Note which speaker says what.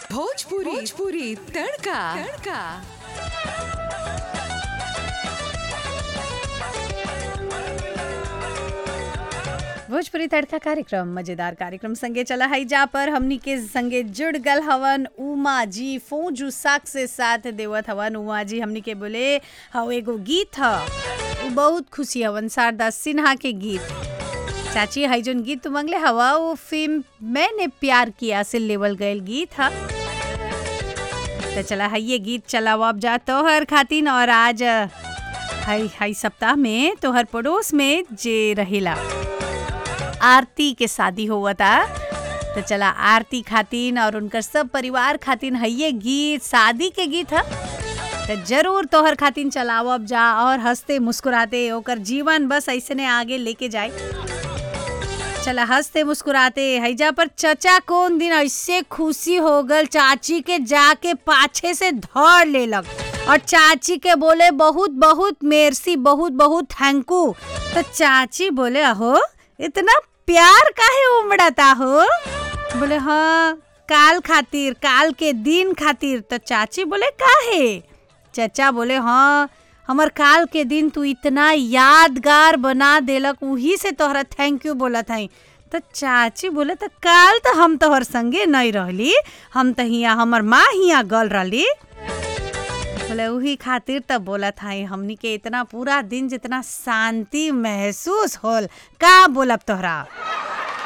Speaker 1: भोजपुरी भोजपुरी तड़का तड़का
Speaker 2: भोजपुरी तड़का कार्यक्रम मजेदार कार्यक्रम संगे चला है जा पर हमनी के संगे जुड़ गल हवन उमा जी फोजू साक से साथ देवत हवन उमा जी हमनी के बोले हव एगो गीत ह उ बहुत खुशी हवन शारदा सिन्हा के गीत चाची है जोन गीत तू मंगले हवा वो फिल्म मैंने प्यार किया से लेवल गयल गीत ह तो चला है ये गीत चलाओ अब जा तोहर खातिन और आज हाई हाई सप्ताह में तोहर पड़ोस में जे रहेला आरती के शादी हुआ था तो चला आरती खातिन और उनकर सब परिवार खातिन है ये गीत शादी के गीत है तो जरूर तोहर खातिन चलाओ अब जा और हंसते मुस्कुराते ओकर जीवन बस ऐसे ने आगे लेके जाए चला हंसते मुस्कुराते हैजा पर चचा कौन दिन ऐसे खुशी हो गल चाची के जाके पाछे से धर लेलक और चाची के बोले बहुत बहुत मेरसी बहुत बहुत थैंकू तो चाची बोले अहो इतना प्यार काहे उमड़ता हो बोले हाँ काल खातिर काल के दिन खातिर तो चाची बोले काहे चचा बोले हाँ हमर काल के दिन तू इतना यादगार बना देलक वही से तोहरा थैंक यू बोलत हई तो चाची बोले तो काल तो हम तोहर संगे नहीं रहली हम तो हिया हमर माँ हिया गल रहली बोले वही खातिर तब बोलत हई हमनी के इतना पूरा दिन जितना शांति महसूस होल का बोलब तोहरा